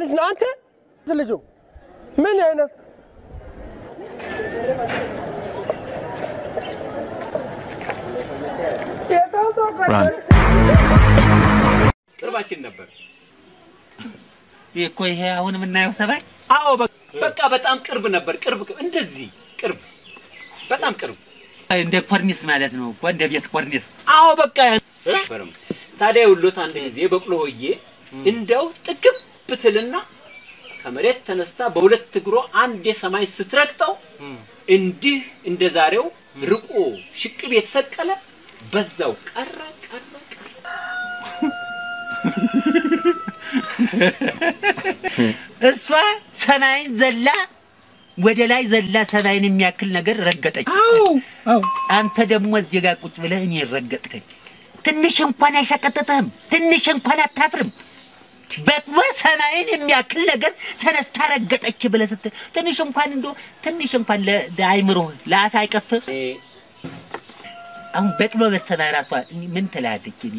ልጅ ነው አንተ ልጁ ምን አይነት ቅርባችን ነበር። ይህ እኮ ይሄ አሁን የምናየው ሰማይ አዎ በ- በቃ በጣም ቅርብ ነበር። ቅርብ እንደዚህ ቅርብ፣ በጣም ቅርብ። እንደ ኮርኒስ ማለት ነው እኮ እንደ ቤት ኮርኒስ። አዎ በቃ ነበርም። ታዲያ የውሎት አንድ ጊዜ በቅሎ ሆዬ እንደው ጥግብ ብትልና ከመሬት ተነስታ በሁለት እግሮ አንድ የሰማይ ስትረግጠው እንዲህ እንደ ዛሬው ርቆ ሽቅብ የተሰቀለ በዛው ቀረ ቀረ ቀረ። እሷ ሰማይን ዘላ ወደ ላይ ዘላ ሰማይን የሚያክል ነገር ረገጠች። አንተ ደግሞ እዚህ ጋር ቁጭ ብለህ እኔ ረገጥከኝ። ትንሽ እንኳን አይሰቀጥጥህም? ትንሽ እንኳን አታፍርም? በቅሎ ሰማይን የሚያክል ነገር ተነስታ ረገጠች ብለህ ስትል ትንሽ እንኳን እንዶ ትንሽ እንኳን ለ- ለአይምሮህ ለአፍ አይቀፍም? አሁን በቅሎ በሰማይ ራሷ ምን ትላለች? እኔ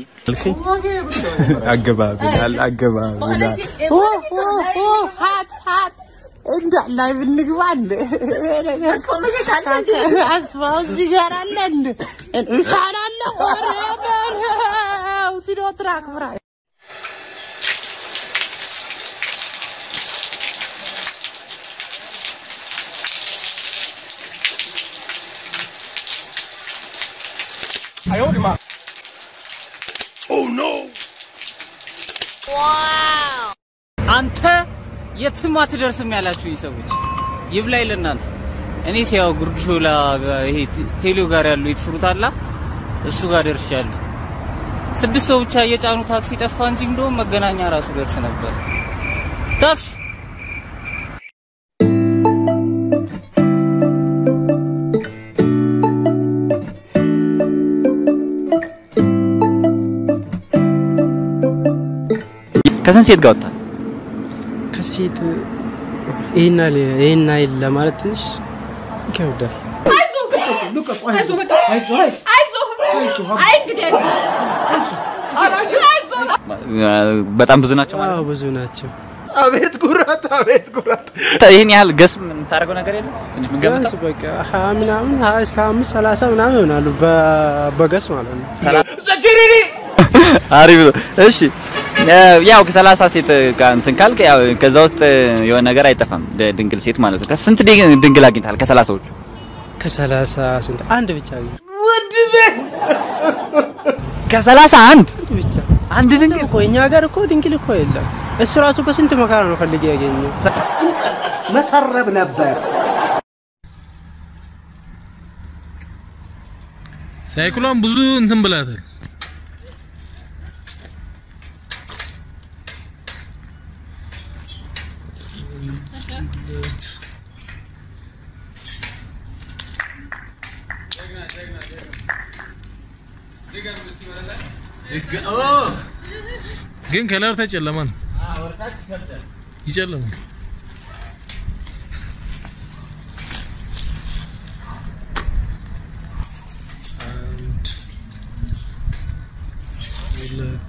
አገባብ ይላል አገባብ ይላል። ሀት ሀት እንዳላይ ብንግባ እንደ አስፋው እዚህ ጋር አለ እንደ እንሳን አለ ኧረ በለው ሲዶ ትራክ ብራ አንተ የትም አትደርስም ያላችሁኝ ሰዎች ይብላኝ ለእናንተ። እኔ ሲያው ጉርድ ሾላ ጋ- ይሄ ቴ- ቴሌው ጋር ያለው ይትፍሩታላ እሱ ጋር ደርሻለሁ። ስድስት ሰው ብቻ እየጫኑ ታክሲ ጠፋ እንጂ እንደውም መገናኛ ራሱ ደርስ ነበር። ታክሲ ከስንት ሴት ጋር ወጣ? ከሴት ይህን ያህል ይህን ያህል ለማለት ትንሽ ይከብዳል። በጣም ብዙ ናቸው ማለት አዎ ብዙ ናቸው። አቤት ጉራት፣ አቤት ጉራት። ነው። ይህን ያህል ገስ የምታደርገው ነገር የለም? ትንሽ ቢያንስ የምንገምተው በቃ ሀያ ምናምን ሀያ እስከ አምስት ሰላሳ ምናምን ይሆናሉ በ- በገስ ማለት ነው። አሪፍ ነው። እሺ ያው ከሰላሳ ሴት ጋር እንትን ካልክ ያው ከዛ ውስጥ የሆነ ነገር አይጠፋም። ድ- ድንግል ሴት ማለት ነው። ከስንት ድ- ድንግል አግኝተሃል? ከሰላሳዎቹ ከሰላሳ ስንት አንድ ብቻ ግን ከሰላሳ አንድ አንድ ብቻ አንድ ድንግል እኮ እኛ ሀገር እኮ ድንግል እኮ የለም። እሱ ራሱ በስንት መከራ ነው ፈልጌ ያገኘው። መሰረብ ነበር። ሳይክሏን ብዙ እንትን ብላታል። ግን ከለር ተጨለማ ነው። ይጨለማል። አንድ ሁለት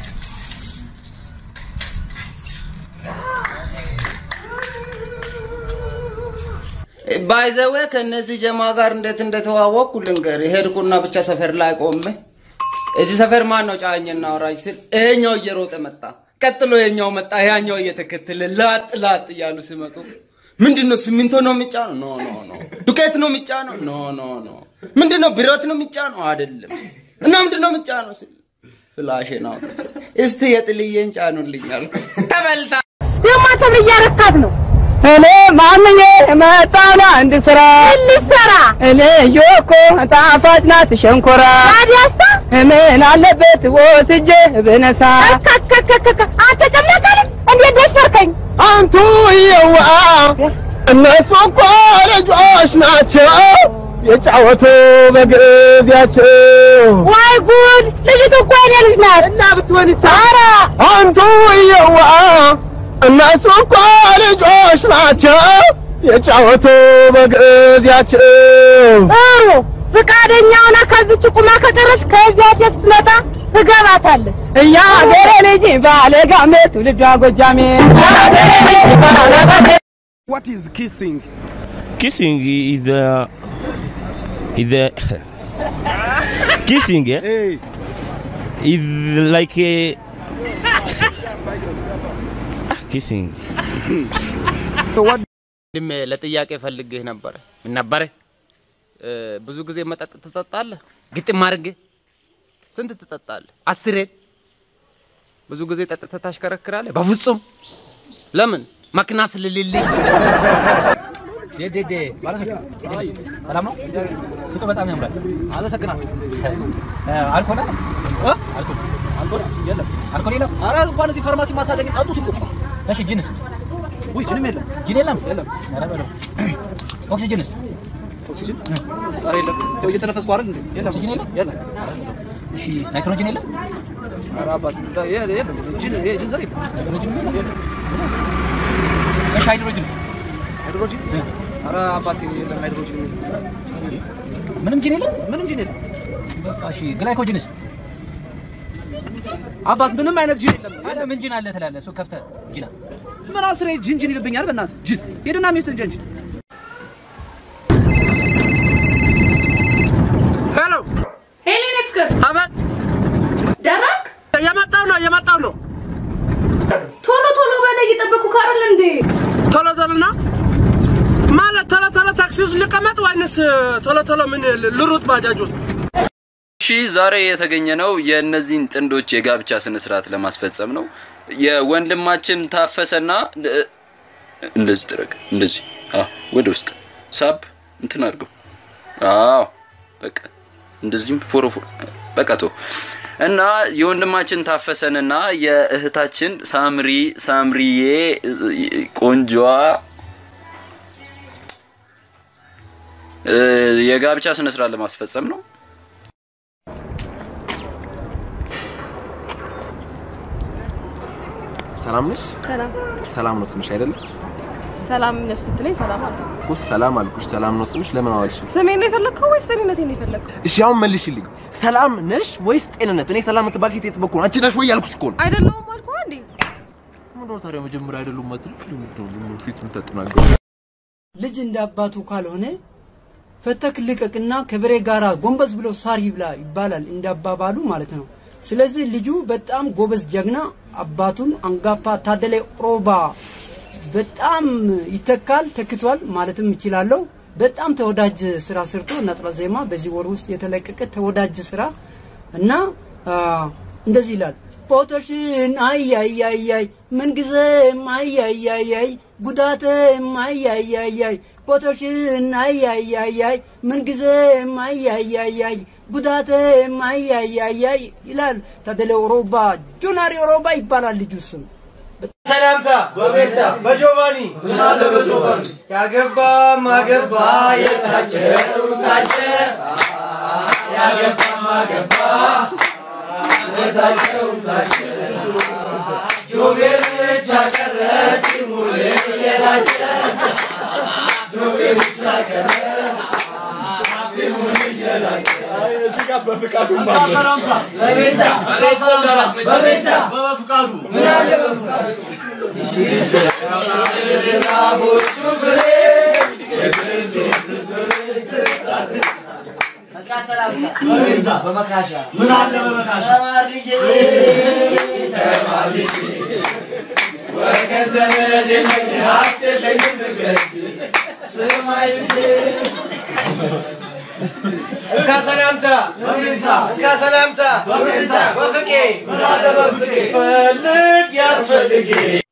ባይዘዌ ከእነዚህ ጀማ ጋር እንዴት እንደተዋወቅኩ ልንገር። ሄድኩና ብቻ ሰፈር ላይ ቆሜ እዚህ ሰፈር ማን ነው ጫኝና አውራጅ ስል ይሄኛው እየሮጠ መጣ። ቀጥሎ የኛው መጣ፣ ያኛው እየተከተለ ላጥ ላጥ እያሉ ሲመጡ ምንድን ነው ሲሚንቶ ነው የሚጫነው? ኖ ኖ ኖ። ዱቄት ነው የሚጫነው? ኖ ኖ ኖ። ምንድን ነው ብረት ነው የሚጫነው? አይደለም። እና ምንድን ነው የሚጫነው ስል ፍላሽን አውጥቼ እስቲ የጥልዬን ጫኑልኝ አልኩ። ተበልታ የማተብር እያረካት ነው። እኔ ማምኜ መጣና አንድ ስራ ልሰራ እኔ ዮኮ ጣፋጭ ናት ሸንኮራ ታዲያሳ ምን አለበት ወስጄ ብነሳ አንተ ጨምለቀል እንዴት ደፈርከኝ አንቱ የዋ እነሱ እኮ ልጆች ናቸው የጫወቱ በጊዜያቸው ዋይ ጉድ ልጅቱ እኮ የኔ ልጅ ናት እና ብትሆን ኧረ አንቱ የዋ እነሱ እኮ ልጆች ናቸው የጫወቱ በጊዜያቸው ጥሩ ፍቃደኛ ሆና ከዚች ቁማ ከቀረች ከዚያ ስትመጣ ትገባታለህ። እያ ሀገሬ ልጅ ባለ ጋሜ ትውልዷ ጎጃሜ ሀገሬ ልጅ ባለ ጋሜ What is kissing? Kissing is the is the kissing eh? Hey. is like a kissing. ድሜ ለጥያቄ ፈልግህ ነበረ። ምን ነበረ? እ፣ ብዙ ጊዜ መጠጥ ትጠጣለህ? ግጥም አድርገህ ስንት ትጠጣለህ? አስሬን ብዙ ጊዜ ጠጥተህ ታሽከረክራለህ? በፍጹም ለምን? መኪና ስለሌለኝ። ዴዴ ሰላም ነው? ሱቁ በጣም ያምራል። አመሰግናለሁ። አልኮል አለ? አልኮል አልኮል የለም። አልኮል የለም? ኧረ እንኳን እዚህ ፋርማሲ ማታገኝ ጠጡት እኮ። እሺ ጅንስ? ውይ ጅንም የለም። ጅን የለም? የለም። ኧረ በለው። ኦክሲጅንስ? ኦክሲጅን? ኧረ የለም። ያው እየተነፈስኩ አይደል እንዴ? የለም። ኦክሲጅን የለም? የለም። እሺ ናይትሮጅን የለም? ኧረ አባት የለም። ጅን ይሄ ጅን ዘር የለም። ናይትሮጅን የለም? እሺ ሃይድሮጅን? ሃይድሮጅን? ኧረ አባቴ የለም ሃይድሮጅን የለም። ምንም ጅን የለም? ምንም ጅን የለም። በቃ እሺ ግላይኮጅንስ? አባት ምንም አይነት ጅን የለም። አለ ምን ጅን አለ ትላለህ? እሱ ከፍተህ ጅና ምን አስሬ ጅን ጅን ይልብኛል። በእናትህ ጅን ሄድና ሚስትን ጀንጅ ሄሎ ሄሎ የኔ ፍቅር አቤት ደረስክ? እየመጣሁ ነው እየመጣሁ ነው ቶሎ ቶሎ በላይ እየጠበኩ ካረል እንዴ ቶሎ ቶሎና ማለት ቶሎ ቶሎ ታክሲ ውስጥ ልቀመጥ ወይንስ ቶሎ ቶሎ ምን ልሩጥ ባጃጅ ውስጥ እሺ ዛሬ የተገኘ ነው የእነዚህን ጥንዶች የጋብቻ ስነ ስርዓት ለማስፈጸም ነው። የወንድማችን ታፈሰና እ- እንደዚህ ጥረግ፣ እንደዚህ አዎ፣ ወደ ውስጥ ሳብ እንትን አድርገው። አዎ በቃ እንደዚህም ፎሮፎር በቃ ቶ እና የወንድማችን ታፈሰንና የእህታችን ሳምሪ ሳምሪዬ እ- ቆንጆዋ እ፣ የጋብቻ ስነ ስርዓት ለማስፈጸም ነው። ሰላም ነሽ? ሰላም ሰላም ነው ስምሽ አይደለም? ሰላም ነሽ ስትለኝ ሰላም አለ። እኮ ሰላም አልኩሽ። ሰላም ነው ስምሽ። ለምን አዋልሽ? ስሜን ነው የፈለግከው ወይስ ጤንነቴን ነው የፈለግከው? እሺ አሁን መልሽልኝ። ሰላም ነሽ ወይስ ጤንነት? እኔ ሰላም የምትባል ሴት የጥበኩ ነው። አንቺ ነሽ ወይ ያልኩሽ እኮ ነው። አይደለሁም አልኩህ እንዴ? ምንድነው ታዲያ መጀመሪያ አይደሉም ማለት ነው? ፊት የምታጠናገሩ ልጅ እንደ አባቱ ካልሆነ ፈተክ ልቀቅና ከበሬ ጋራ ጎንበስ ብሎ ሳር ይብላ ይባላል እንደ አባባሉ ማለት ነው። ስለዚህ ልጁ በጣም ጎበዝ ጀግና አባቱን አንጋፋ ታደለ ሮባ በጣም ይተካል ተክቷል ማለትም ይችላለሁ። በጣም ተወዳጅ ስራ ሰርቶ ነጠላ ዜማ በዚህ ወር ውስጥ የተለቀቀ ተወዳጅ ስራ እና አ፣ እንደዚህ ይላል ፎቶሽን አያያያይ ምንጊዜም አያያያይ ጉዳቴም አያያያይ ፎቶሽን አያያያይ ምንጊዜም አያያያይ ጉዳቴም አያያያይ ይላል ታደለ ሮባ ጆናሪ ሮባ ይባላል ልጁ ስም ሰላምታ በቤታ በጆቫኒ ምን አለ በጆቫኒ ያገባ ማገባ የታጨው ታጨ ያገባ ማገባ የታጨው ታጨ ጆቤር ብቻ ቀረ ሲሙል የታጨ ጆቤር ብቻ ቀረ ሲሙል የታጨ እዚህ ጋር በፍቃዱ ሰላምታ በቤታ በቤታ በፍቃዱ ምን አለ በፍቃዱ በመካሻ ምን አለ በመካሻ ተማር ልጄ ተማር ልጄ ወገን ዘመድ የለኝ ሀብት የለኝም ንገረኝ ስማኝ ልጄ እንካ ሰላምታ እንካ ሰላምታ በፍቄ ፈልግ ያስፈልጌ